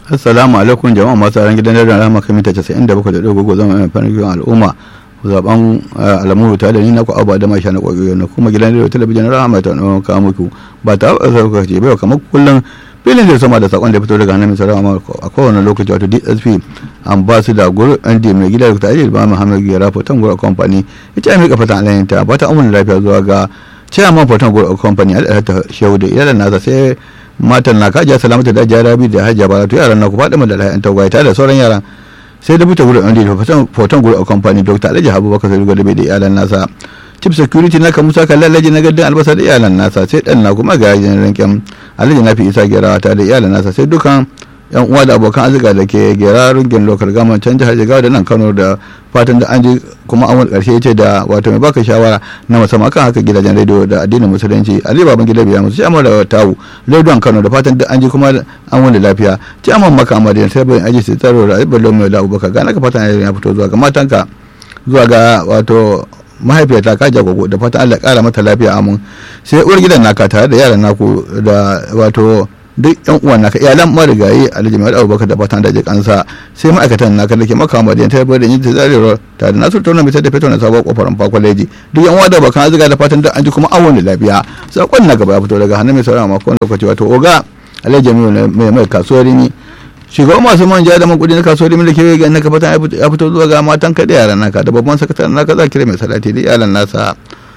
assalamu alaikum jama'a masu ran gidan da rama kan mita 97.3 zama mai farin al'umma zaben alamu ta da ni na ku abu da masha na kwayoyi na kuma gidan da talabijin rama ta nuna kawo muku ba ta sauka ce bai kamar kullum filin da sama da sakon da fito daga hannun sarama a kowane lokaci wato dsp ambassador guru nd mai gida da tare da muhammad gira fotan guru company ita mai kafatan alayin ta ba ta amuna lafiya zuwa ga chairman fotan guru company al'adar shehu da iyalan nasa sai matan na kajiya salamata da jarabi da hajiya ba to yaran na ku faɗi da layan tagwaye tare da sauran yaran sai da buta gurin andi da foton gurin a kamfani dr alhaji abubakar sai da bai da iyalan nasa chief security na kamusa kan lallaji na gaddan albasa da iyalan nasa sai dan na kuma ga yajin rinkin alhaji na fi isa gerawa tare da iyalan nasa sai dukan yan uwa da abokan arzika da ke gera rungin lokal gama can jihar jigawa da nan kano da fatan da an ji kuma an wani karshe ce da wato mai baka shawara na musamman kan haka gidajen rediyo da addinin musulunci ali baban gida biya musu amma da tawu rediyon kano da fatan da an ji kuma an wani lafiya ci amma maka amma da sai bayan aji sai tsaro da ibalo mai da abubakar ga naka fatan ya fito zuwa ga matanka zuwa ga wato mahaifiyarta ka jagogo da fatan Allah kara mata lafiya amin sai uwar gidan naka tare da yaran naku da wato duk yan uwan naka iyalan marigayi alhaji mai abubakar da fatan da jikansa sai ma'aikatan naka da ke maka madiyan ta da yin ta zarewar ta da nasu tauna mai da fito na sabon kofar fa kwaleji duk yan uwa da bakan azuga da fatan da an ji kuma awon da lafiya sakon na gaba ya fito daga hannun mai saurara makon lokaci wato oga alhaji jami'u mai mai kasuwar rini shugaban masu manja da makudi na kasuwar rini da ke ga naka fatan ya fito zuwa ga matan ka da yaran naka da babban sakataren naka za kira mai salati da iyalan nasa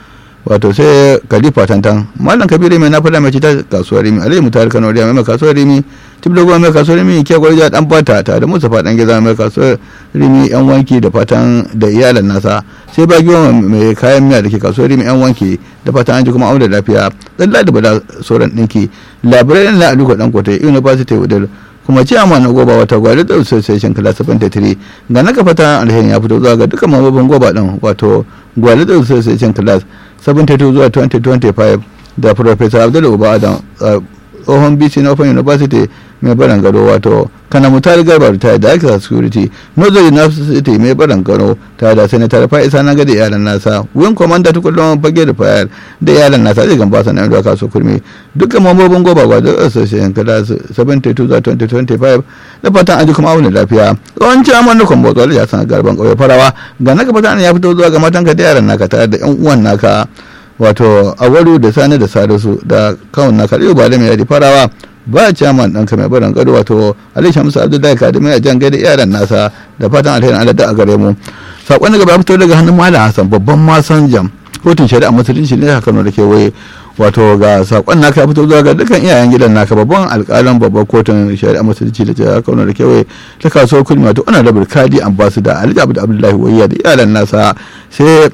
wato sai kalifa tantan mallam kabiru mai nafila mai cita kasuwar rimi alayhi mutar kano riya mai kasuwar rimi tip da mai kasuwar rimi ke gwarja dan fata ta da musa fadan giza mai kasuwar rimi yan wanki da fatan da iyalan nasa sai ba giwa mai kayan miya da ke kasuwar rimi yan wanki da fatan an ji kuma aure lafiya tsalla da bada sauran dinki labarai na aluka dan kotai university wadda kuma ce amma na goba wata gwari da association class 73 ga na fata alheri ya fito zuwa ga dukkan mambobin goba din wato gwari da association class 72 zuwa 2025 da professor abdul uba adam tsohon bc na open university mai baran gado wato kana mutar garba ta da aka security northern university mai baran gado ta da senator fa'isa na gada iyalan nasa wing commander tukullon fage da fayar da iyalan nasa zai gamba sanar da kaso kurmi dukkan mambobin goba gwado association kada 72 zuwa 2025 da fatan aji kuma auna lafiya tsohon ciyaman na kwambo tsawar ya sanar garban kauye farawa ga naka fatan ya fito zuwa ga matanka da yaran naka tare da yan uwan naka wato awaru da sani da salisu da kawun na kariyo ba da mai yadi farawa ba chairman ɗan mai barin gado wato ali shamsu abdullahi kadimi a jan gaida yaran nasa da fatan alherin allah da a gare mu sakon da gaba fito daga hannun malam hassan babban masan jam kotun shari'a musulunci ne kano da kewaye wato ga sakon naka ya fito zuwa ga dukkan iyayen gidan naka babban alƙalan babban kotun shari'a musulunci da jihar kano da kewaye ta kasuwar kulmi wato ana da burkadi ambassador ali abdullahi wayya da iyalan nasa sai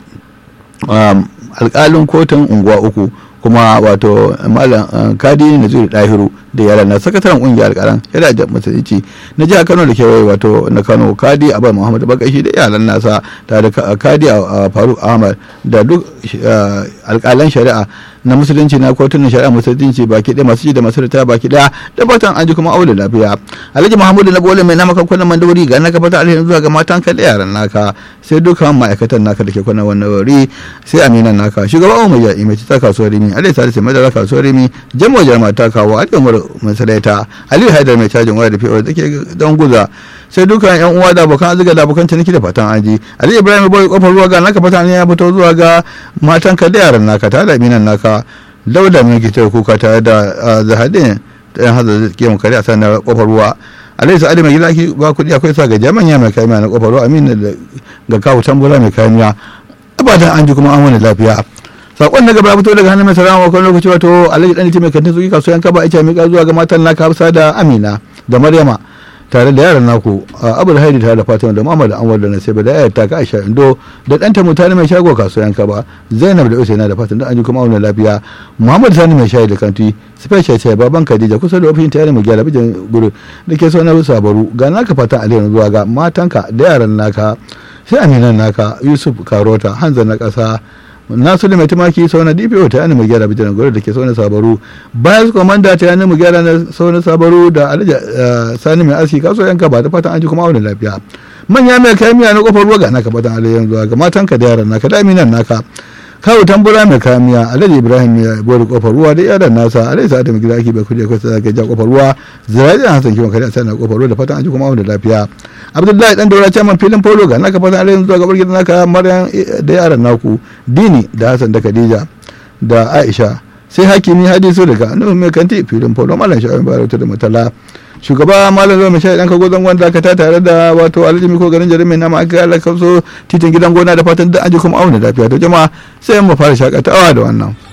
alkalin kotun unguwa uku kuma wato malam kadi na zuri dahiru da yaran na sakataren kungiyar alkalan yana da musulunci na jihar kano da kewaye wato na kano kadi abar muhammadu bakashi da yaran nasa tare da kadi a faruk ahmad da duk alkalan shari'a na musulunci na kotunan shari'a musulunci baki ɗaya masu ji da masu ritaya baki ɗaya da fatan an ji kuma aure lafiya alhaji muhammadu na bole mai nama kan kwanan mandawari ga naka fata alherin zuwa ga matan ka da yaran naka sai dukkan ma'aikatan naka da ke kwanan wannan wuri sai aminan naka shugaba umar ya imaci ta kasuwar rimi alhaji salisu mai da kasuwar rimi jamo jarma ta kawo alhaji umar masalaita aliyu haidar mai cajin waya da fiye da ke don guza sai dukkan yan uwa da abokan arzika da abokan ciniki da fatan aji ali ibrahim bai kofar ruwa ga naka fatan ya fito zuwa ga matan ka da yaran naka tare da minan naka dauda mai kitar kuka tare da zahadin da yan hazard ke mu kare a sanar kofar ruwa alai sa'adu mai gida ba kuɗi akwai sa ga jami'a mai kayan na kofar ruwa amina ga kawo tambura mai kayan miya abadan an ji kuma an wani lafiya sakon na gaba fito daga hannun mai sarama wakon lokaci wato alhaji dan mai kantin suki kasuwan kaba ita mai zuwa ga matan naka hafsa da amina da maryama tare da yaran naku abul haidi tare da fatima da muhammad anwar da nasiba da yayar taka aisha indo da ɗanta mutane mai shago kasuwan kaba zainab da usaina da fatan da an ji kuma auna lafiya muhammad sani mai shayi da kanti special sai baban khadija kusa da ofishin tare mu gyara bijin guru da ke so na sabaru ga naka fatan alherin zuwa ga matanka da yaran naka sai aminan naka yusuf karota hanzar na ƙasa nasu mai tumaki sau na dpo ta yana mu gyara bijiran gwada da ke sau na sabaru bayan su komanda ta yana mu gyara na sau na sabaru da alhaji sani mai aski kaso yanka ba da fatan an ji kuma auna lafiya manya mai kayan miya na kofar ruwa ga naka fatan alayyan zuwa ga matanka da yaran naka da aminan naka kawo tambura mai kamiya alhaji ibrahim ya bori kofar ruwa da yaran nasa alhaji sa'adu mai gida ake bai kuje kwasa zaka ja kofar ruwa ziraji da hasan kiwon kare a sanar kofar ruwa da fatan an ji kuma da lafiya abdullahi dan daura chairman filin polo ga naka fatan alhaji zuwa gabar gidan naka maryam da yaran naku dini da hasan da khadija da aisha sai hakimi hadisu daga nuhu mai kanti filin polo malam sha'awin bayar da mutala shugaba malam zama shayi dan kago zangon dakata tare da wato alhaji ko garin jarin mai nama aka ala kamso titin gidan gona da fatan da an ji kuma auna lafiya to jama'a sai mu fara shakatawa da wannan